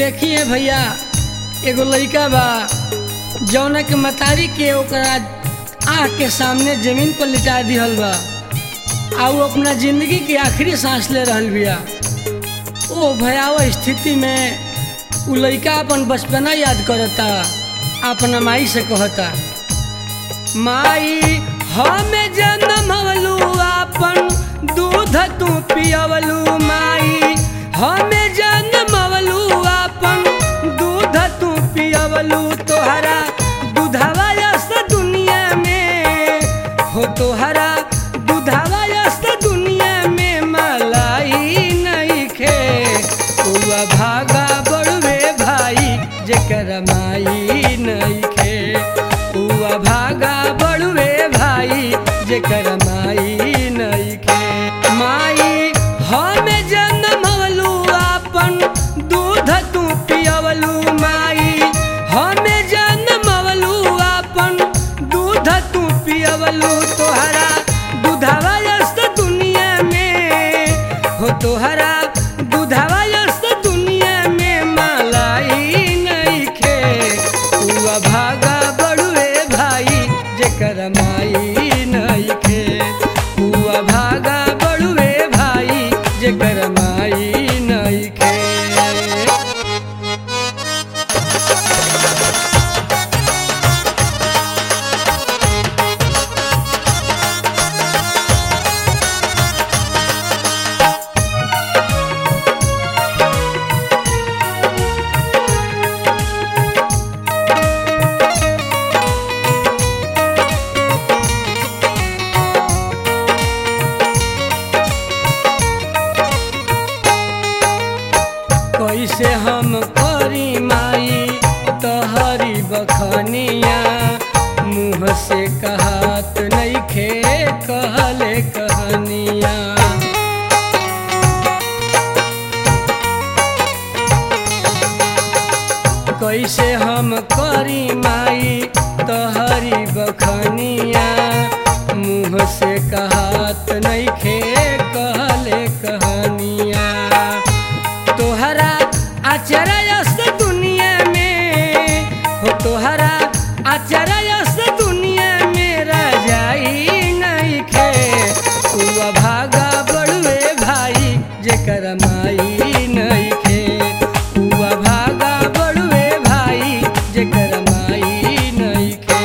देखिए भैया एगो लड़का बा जौना के मतारी के ओकरा आँख के सामने जमीन पर लिटा दिहल बा आ वो अपना जिंदगी के आखिरी सांस ले रहल बिया ओ भयावह स्थिति में उ लड़का अपन बचपना याद करता अपना माई से कहता माई हमें जन्मवलू अपन दूध तू पियवलू माई हमें जन्मवलू अपन दूध तू पियवलू तोहरा दूधवा यस्त दुनिया में हो तोहरा दूधवा यस्त दुनिया में मलाई नहीं खे उआ भागा बड़ुए भाई जेकर माई नहीं खे उआ भागा बड़ुए भाई जेकर माई नहीं खे माई हमें जन्मवलू अपन दूध तू पियवलू माई हमें जन्मवलू अपन दूध तू पियवलू तोहरा दूधवा यस्त दुनिया में हो तोहरा दूधवा यस्त दुनिया में मलाई नहीं खे उआ भागा बड़ुए भाई जेकर माई नहीं खे उआ भागा बड़ुए भाई जेकर माई नहीं खे कैसे हम करी माई तहरी बखनिया मुँह से कहत नहीं खे कहले कहनिया कैसे हम करी माई तहरी बखनिया मुँह से कहत नहीं खे कहले कहनिया तोहरा आचरयस्त दुनिया में हो तोहरा आचरयस्त दुनिया में रजाई नहीं खे उआ भागा बड़ुए भाई जेकर माई नहीं खे उआ भागा बड़ुए भाई जेकर माई नहीं खे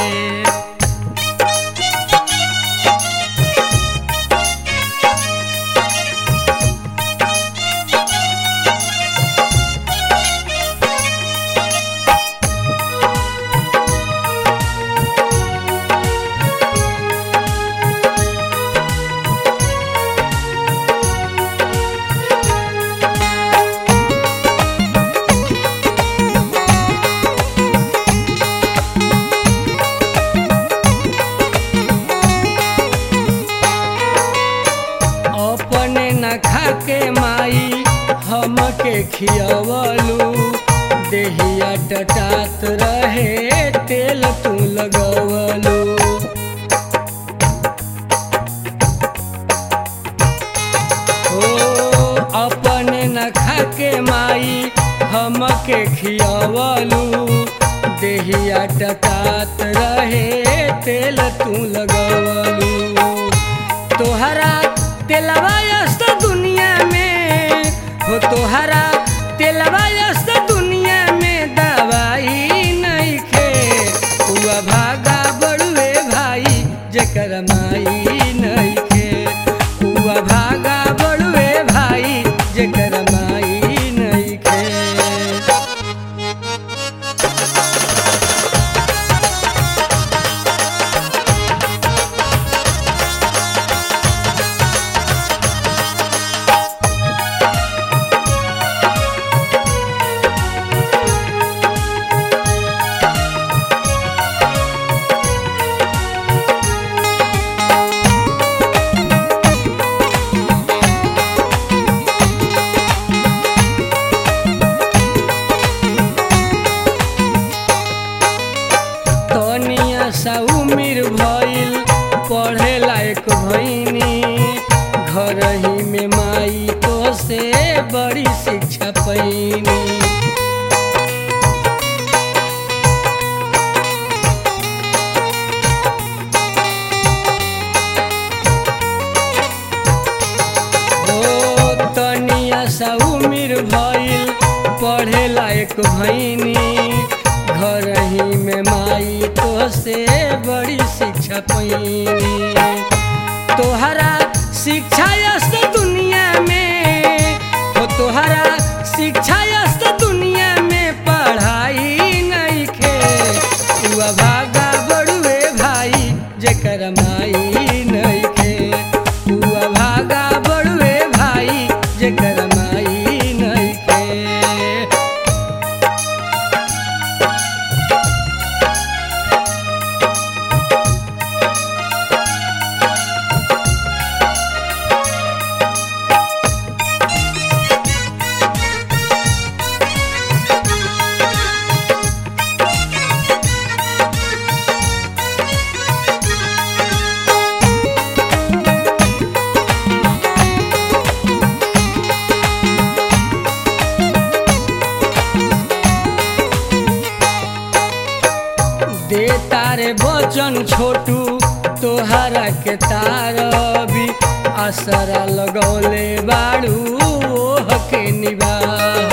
अपने न खाके माई हमके खियवलू देहिया टटात रहे तेल तू लगवलू ओ अपने न खाके माई हमके खियवलू देहिया टटात रहे तेल तू लगवलू तोहरा तेलवा यस्त दुनिया में हो तोहरा तेलवा यस्त दुनिया में दवाई नहीं खे हुआ भागा बड़ुए भाई जेकर माई नहीं खे हुआ भागा बड़ुए भाई जेकर माई नहीं खे तनिया सा उमिर भइल पढ़े लायक भइनी घर ही में माई तो से बड़ी शिक्षा पैनी लायक भैनी घर ही में माई तो से बड़ी शिक्षा पैनी तोहरा शिक्षा यस्त दुनिया में हो तोहरा शिक्षा यस्त दुनिया में पढ़ाई नहीं खे हुआ भागा बड़ुए भाई जेकर माई नहीं खे हुआ भागा बड़ुए भाई जेकर माई नहीं खे दे तारे बचन छोटू तोहरा के तार भी असरा लगौले बाड़ू ओह के निबाह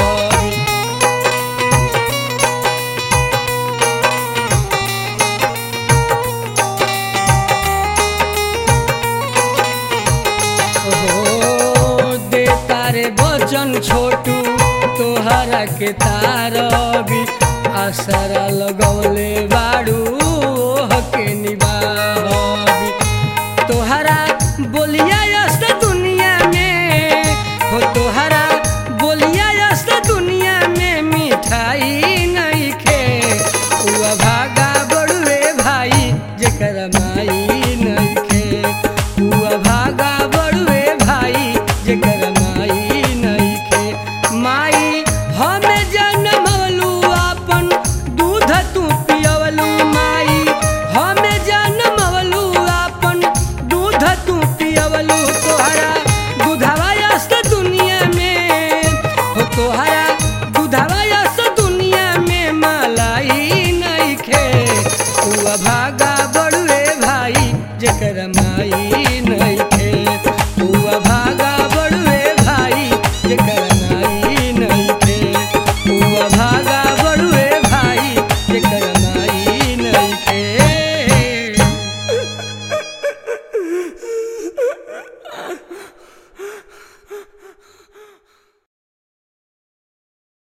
हो दे तारे बचन छोटू तोहरा के तार भी असरा लगौले बाड़ू ओह के निबाही तोहरा बोलिया यस्त दुनिया में हो तोहरा बोलिया यस्त दुनिया में मिठाई नहीं खे हुआ भागा बड़ुए भाई जेकर माई नहीं खे हुआ भागा बड़ुए भाई जेकर माई नहीं खे माई हमें जन्मलू अपन दूध तू पियवलू माई हमें जन्मलू अपन दूध तू पियवलू तोहरा दूधवा यस्त दुनिया में हो तोहरा दूधवा यस्त दुनिया में मलाई नहीं खे हुआ भागा